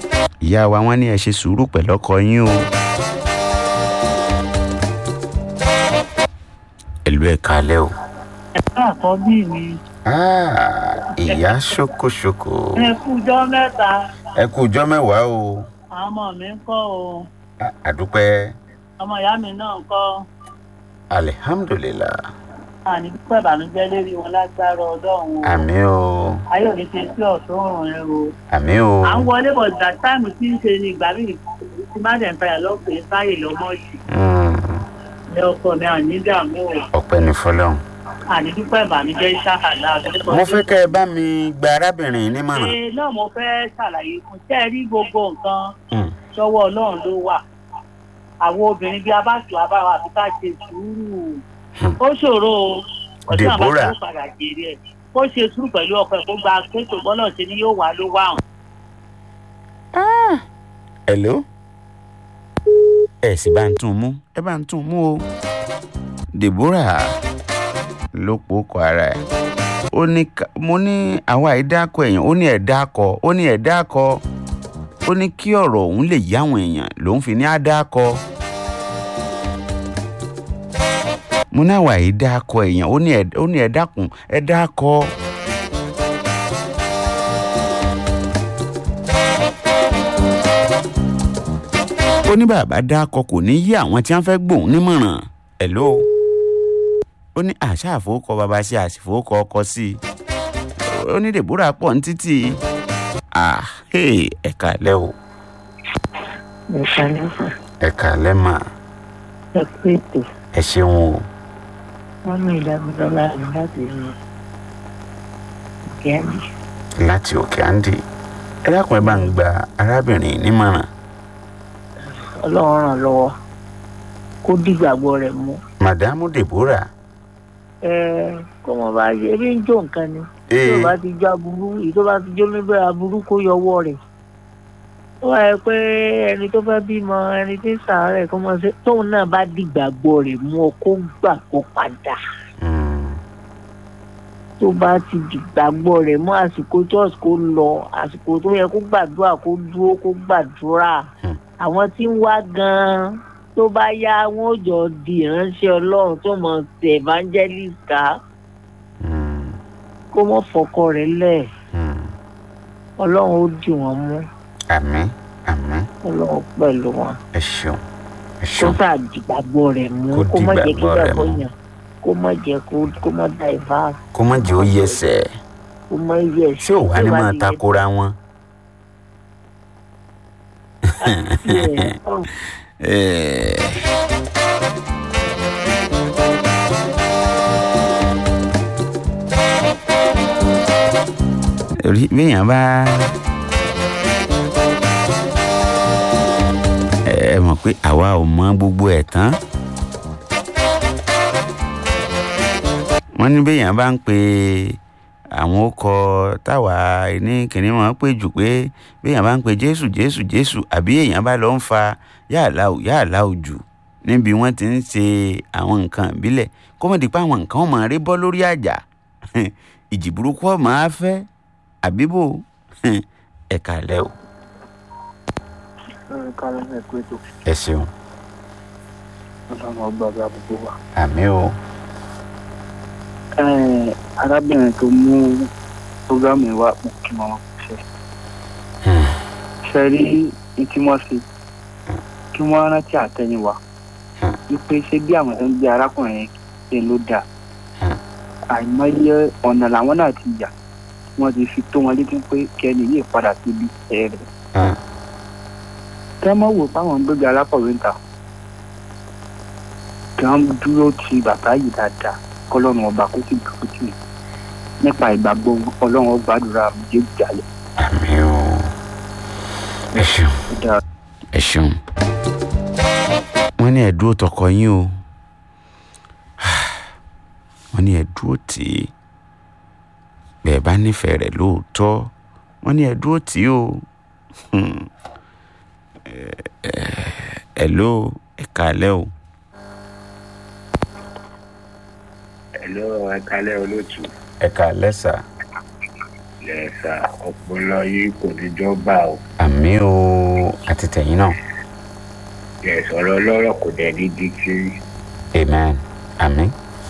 ìyá wa wọ́n ní ẹ ṣe sùúrù pẹ̀lú ọkọ yín o. ẹ̀lú ẹ̀ kalẹ́ o. ẹ̀ka àkọ́bí mi Ah, ìyá ṣokoṣoko ẹ kújọ́ mẹ́ta ẹ kú ọjọ́ mẹ́wàá o àwọn ọmọ mi ń kọ́ o A- àdúpẹ́ ọmọ ìyá mi náà ń kọ́ alihamdulilah àní pípẹ́ ìbànújẹ́ lérí wọn lágbára ọlọ́run o àmì o ayé òní ṣe sí ọ̀tún òrùn ẹ o àmì o à ń wọlé bọ̀ ìgbà táìmù tí ń ṣe ni ìgbà míì tí má dẹ̀ ń fàyà lọ́pẹ́ sáyè lọ́mọ yìí Mm, ní ọkọ mi àní dààmú o ọpẹ́ ní fọlọ́run. àní pípẹ́ ìbànújẹ́ ṣáàlà mo fẹ́ kẹ́ ẹ bá mi gba arábìnrin yìí nímọ̀ràn. ṣe náà mo fẹ́ ṣàlàyé fún tẹ́ ẹ rí gbogbo nǹkan Mm, sọ́wọ́ ọlọ́run ló wà àwọn obìnrin bíi abáṣù abáwa àti ká ṣe sùúrù Hmm. ó ṣòro o ọdún Deborah. àbáṣe ó padà jèrè ẹ kó ṣe sùúrù pẹ̀lú ọkọ ẹ̀ kó gba kéètò bọ́lọ̀ ṣe ni yóò wá ló wà hàn. hello. ẹ sì bá ń tún un mú ẹ bá ń tún un mú o. deborah ló pòókọ ara ẹ̀ ó ní ká- mo ní àwa ìdákọ èèyàn ó ní ẹ̀dákọ ó ní ẹ̀dákọ ó ní kí ọ̀rọ̀ òun lè yá àwọn èèyàn lòun fi ní àdákọ. mo ní àwa ìdákọ èèyàn ó ní ẹ̀- ó ní ẹ̀dákun ẹ̀dákọ. ó ní bàbá dákọ kò ní yí àwọn tí wọ́n fẹ́ gbòun nímọ̀ràn hello ó ní àṣà àfowókọ bàbá sí àṣìfowókọ ọkọ sí i ó ní deborah pọ̀ ní títì ah hey, ẹ̀ka lẹ́ o ẹ̀ka lẹ́fà ẹ̀ka lẹ́ mà ẹ kú ètò ẹ ṣeun o wọ́n mú ìdámidọ́lá mi láti rí gẹ́mí. láti òkè àǹdí ẹ dákun ẹ bá ń gba arábìnrin nímọ̀ràn ọlọ́run ràn lọ́wọ́ kó dìgbàgbọ́ rẹ̀ mú. màdámù deborah ẹ kó mo bá yẹ ebi ń jó nǹkan ni tí ee o bá ti jó aburú èyí tó bá ti jó níbẹ̀ aburú kó yọwọ́ rẹ̀ ó wà yẹ pé ẹni tó fẹ́ bímọ ẹni tí ń sàárẹ̀ kó mọ̀ sí tóun náà bá dìgbàgbọ́ rẹ̀ mú ọ kó gbà kó padà Mm, tó bá ti dìgbàgbọ́ rẹ̀ mú àsìkò church kó lọ àsìkò tó yẹ kó gbàdúrà kó dúró kó gbàdúrà Hmm. àwọn tí ń wá gan-an tó bá yá wọn ò jọ di ìránṣẹ́ ọlọ́run tó mọ̀ sí evangelist ká mm, kó mọ̀ fọkọ rẹ̀ lẹ̀ mm. ọlọ́run ó dì wọ́n mú àmín àmín ọlọ́run pẹ̀lú wọn ẹ ṣeun ẹ kó ṣeun sáà dìgbàgbọ́ rẹ̀ mú Kó kó má jẹ́ kí dìgbàgbọ́ rẹ̀ gbàgbọ́ mú. yàn kó má jẹ́ kó kó má da ìfá kó má jẹ́ ó yẹsẹ̀ kó má yẹ ṣé ò wá ní máa takora wọn. Eh, rí béèyàn bá ẹ mọ̀ pé àwa ò mọ gbogbo ẹ̀ tán wọ́n ní béèyàn bá ń pe àwọn ọkọ̀ táwa ní kìnìún wọn pè jù pé béèyàn bá ń pe jésù jésù jésù àbí èèyàn bá lọ ń fa yàrá ò yàrá ò jù níbi wọ́n ti ń ṣe àwọn nǹkan ìbílẹ̀ kó mọ̀ di pé àwọn nǹkan ọmọ rẹ bọ́ lórí àjà ìjì burúkú ọmọ á fẹ́ àbíbò ẹ̀ka lẹ́ o ẹ ṣeun àmì o arábìnrin tó mú programu yìí wá pọ̀ kí wọ́n ṣe ṣe rí ní tí wọ́n ṣe kí wọ́n rántí àtẹ̀yìnwá wípé ṣé bí àwọn tó ń gbé arákùnrin yẹn ṣe ló dáa àìmọye ọ̀nà làwọn náà ti yà wọ́n ti fi tó wọn létí pé kẹ́ni yìí padà síbi ẹ̀ rẹ̀ kẹ́ mọ́ wò páwọn ń gbégbé alákọ̀wé ń ta kí wọ́n dúró ti bàbá yìí dáadáa kọ́lọ́run ọba kó sì dúró tì í nípa ìgbàgbọ́ ọlọ́run ó gbàdúrà méjèèjì jalè. àmì o ẹ ṣeun ó dáa ẹ ṣeun wọ́n ní ẹ̀dúró tọkọ yín o wọ́n ní ẹ̀dúró tì í bẹ́ẹ̀ bá nífẹ̀ẹ́ rẹ̀ lóòótọ́ wọ́n ní ẹ̀dúró tì í o Hmm. Ẹ- ẹ- hello ẹ̀ka alẹ́ o Hello, ẹ kálẹ́ olóòtú. ẹ̀ka alẹ́ sà lẹ́sà ọpọlọ yìí kò ní jọba o àmì o àti tẹ̀yìn náà lẹ́sọ̀rọ̀ lọ́rọ̀ kò dẹ̀ ní di kiri amen àmì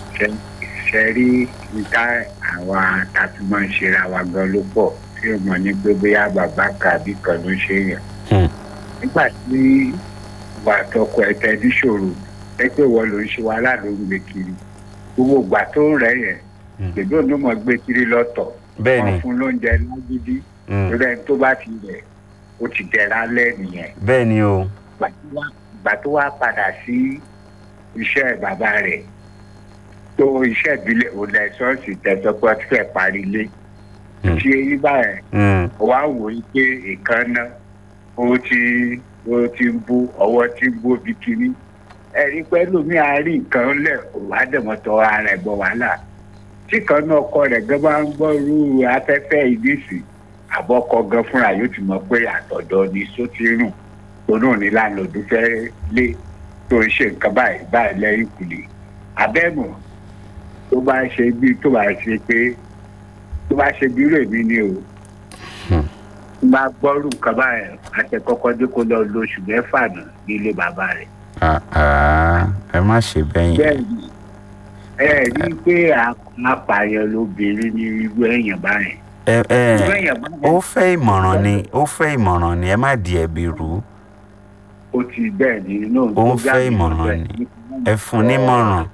ṣe rí níta àwa tàbí máa ń ṣera wa gan ló pọ̀ tí o mọ̀ ní pé bóyá bàbá kàbí kan ló ṣe yàn Hmm. nígbà tí ìwà àtọkọ ẹ tẹ níṣòro ẹ pé wọ́n ló ń ṣe wàhálà ló ń gbé kiri gbogbo ìgbà tó ń rẹ̀ yẹn Hmm. gbèdó ló mọ̀ gbé kiri lọ́tọ̀ bẹ́ẹ̀ ni wọ́n fún lóúnjẹ lágídí Hmm. torí ẹni tó bá ti rẹ̀ ó ti dẹ̀ra lẹ́nìyẹn bẹ́ẹ̀ ni o ìgbà tó wá- ìgbà tó wá padà sí iṣẹ́ bàbá rẹ̀ tó iṣẹ́ ìbílẹ̀ òlẹ̀ ṣọ́ọ̀ṣì tẹ̀sọ́pọ̀ tí fẹ́ parí lé Hmm. tí eyín báyẹn Hmm. wá wò ó pé ìkànnà ó ti ó ti ń bú ọwọ́ ti ń bú bí kiri ẹ̀rí pẹ́lú mi àárín nǹkan lẹ̀ wá dẹ̀mọ́tọ́ ara ẹ̀ bọ̀ wàhálà tí kan náà ọkọ rẹ̀ gan bá ń gbọ́ irú afẹ́fẹ́ ìdísì àbọ̀kọ gan fúnra yóò ti mọ̀ pé àtọ̀dọ̀ ni só ti rùn tó náà ní láńlọ́ọ̀dù fẹ́ lé tó ń ṣe nǹkan báyìí báyìí lẹ́yìn kùlé abẹ́mọ̀ tó bá ṣe bí tó bá ṣe pé tó bá ṣe bí rèmi ni o Hmm. bá gbọ́rù nǹkan báyìí àti kọ́kọ́ dé kó lọ lóṣù mẹ́fà nù nílé bàbá rẹ̀. Ah, ah, ẹ má ṣe bẹ́yìn bẹ́ẹ̀ni ẹ rí i pé apààyàn lóbìnrin ní irú èèyàn báyìí. ẹ ẹ irú èèyàn báyìí ó fẹ́ ìmọ̀ràn ni ó fẹ́ ìmọ̀ràn ni ẹ má di ẹ̀bi rú ó ti bẹ́ẹ̀ ni inú Ó ń fẹ́ ìmọ̀ràn ni. ẹ fún nímọ̀ràn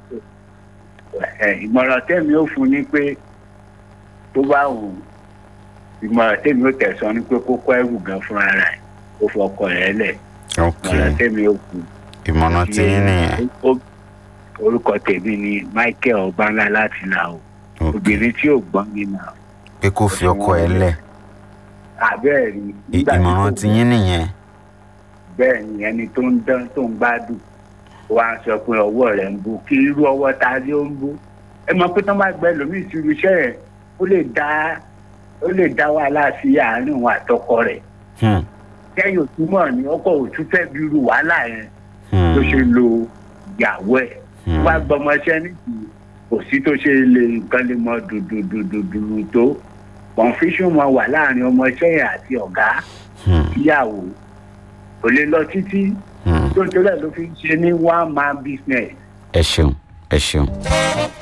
ẹ ìmọ̀ràn tẹ́mi ó fún ni pé tó bá wù ìmọ̀ràn tẹ́mi ó tẹ̀sán ni pé kó kọ́ ẹrù gan fúnra rẹ̀ kó fọkọ rẹ̀ lẹ̀ ok ìmọ̀ràn tẹ́mi ó fún. ìmọ̀ràn tí yín nìyẹn Ó- orúkọ tèmi ni michael ọbanla láti là o ok obìnrin tí ò gbọ́n mi nà pé kó fi ọkọ ẹ lẹ̀ àbẹ́ẹ̀ rí I- nígbà tí ìmọ̀ràn kò tí yín nìyẹn bẹ́ẹ̀ ni ẹni tó ń dán tó ń gbádùn wá ń sọ pé ọwọ́ rẹ̀ ń bú kí irú ọwọ́ ta ló ń bú ẹ mọ̀ pé tó bá gbẹ lómi ìṣirò iṣẹ́ rẹ̀ ó lè dá ó lè dá wàhálà sí àárín òun àtọkọ rẹ̀ Hmm, kẹ́yìn òtúmọ̀ ni ọkọ òtún fẹ́ bí irú wàhálà yẹn hmm, ló ṣe lo ìyàwó ẹ̀ hmm. wá gbọmọṣẹ́ nìkú kò sí tó ṣe lè nǹkan lè mọ dùdùdùdùdù tó confusion máa wà láàrin ọmọọṣẹ́ yẹn àti ọ̀gá Hmm, ìyàwó kò lè lọ títí hmm. tó ń torí ẹ̀ ló fi ń ṣe ní one man business ẹ ṣeun ẹ ṣeun